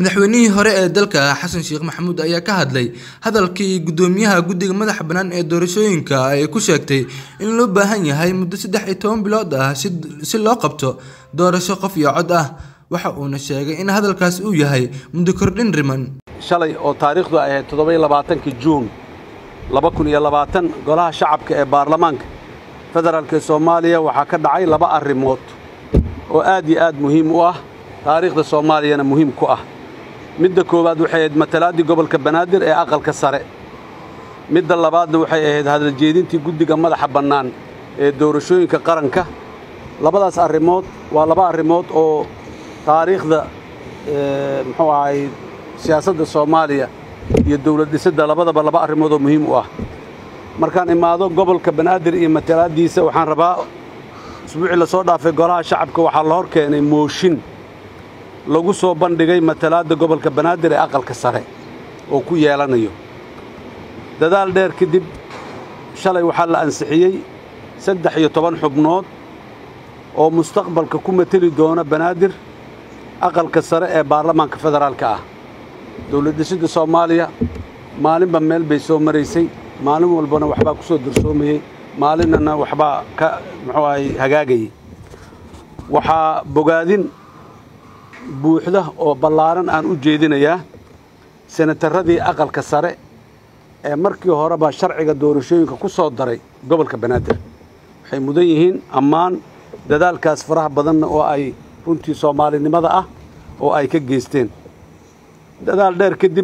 madaxweynihii hore ee dalka xasan sheekh maxamuud ayaa ka hadlay hadalkii gudoomiyaha guddiga madaxa bannaan ee doorashooyinka ay ku sheegtay in loo baahan yahay muddo saddex iyo toban bilood ah si loo qabto doorasho qof iyo cod ah waxa uuna sheegay in hadalkaas uu yahay muddo kordhin riman shalay oo taariikhdu ay ahayd toddoba iyo labaatankii juun laba kun iyo labaatan golaha shacabka ee baarlamaanka federaalk ee soomaaliya waxaa ka dhacay laba arrimood oo aad iyo aad muhiim u ah taariikhda soomaaliyana muhiim ku ah midda koowaad waxay ahayd matalaaddii gobolka banaadir ee aqalka sare midda labaadna waxay ahayd hadaljeedintii guddiga madaxa bannaan ee doorashooyinka qaranka labadaas arrimood waa laba arrimood oo taariikhda muxuu ahay siyaasadda soomaaliya iyo dawlad dhisidda labadaba laba arrimood oo muhiim u ah markaan imaado gobolka banaadir iyo matalaaddiisa waxaan rabaa isbuucii la soo dhaafay golaha shacabka waxaa la hor keenay mooshin lagu soo bandhigay matalaadda gobolka banaadir ee aqalka sare oo ku yeelanayo dadaal dheer kadib shalay waxaa la ansixiyey saddex iyo toban xubnood oo mustaqbalka ku mateli doona banaadir aqalka sare ee baarlamaanka federaalka ah dawlad dhisidda soomaaliya maalinba meel bay soo maraysay maalin walbana waxbaa ku soo darsoomayey maalinnana waxbaa ka muxuu ahay hagaagayay waxaa bogaadin buuxda oo ballaaran aan u jeedinayaa senatarradii aqalka sare ee markii horeba sharciga doorashooyinka ku soo daray gobolka banaadir waxay mudan yihiin ammaan dadaalkaas faraha badanna oo ay runtii soomaalinimada ah oo ay ka geysteen dadaal dheer kadib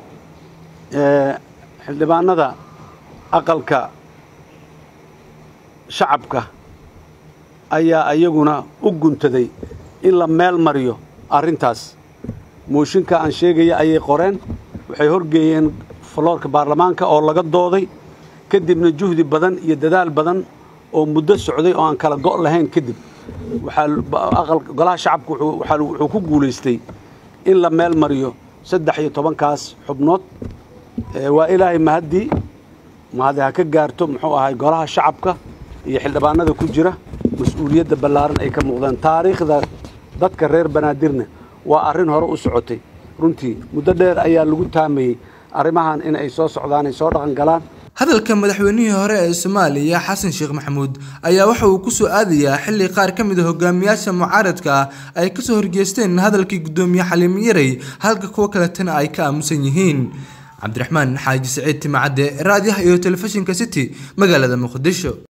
xildhibaannada aqalka shacabka ayaa iyaguna u guntaday in la meel mariyo arrintaas mooshinka aan sheegaya ayay qoreen waxay horgeeyeen faloorka baarlamaanka oo laga dooday kadibna juhdi badan iyo dadaal badan oo muddo socday oo aan kala go' lahayn kadib golaha shacabka wuxuu ku guulaystay in la meel mariyo saddex iyo tobankaas xubnood waa ilaahay mahaddii mahadi ha ka gaarto muxuu ahay golaha shacabka iyo xildhibaanada ku jira mas-uuliyadda ballaaran ay ka muuqdaan taariikhda dadka reer banaadirna waa arrin hore u socotay runtii muddo dheer ayaa lagu taamayey arrimahan in ay soo socdaan ay soo dhaqan galaan hadalka madaxweynihii hore ee soomaaliya xasan sheekh maxamuud ayaa waxa uu ku soo aadayaa xilli qaar ka mid a hogaamiyaasha mucaaradka ah ay kasoo horgeesteen hadalkii guddoomiye xaliimo yarey halka kuwo kaletana ay ka aamusan yihiin cabdiraxmaan xaaji saciid timacadde raadiyaha iyo telefishinka city magaalada muqdisho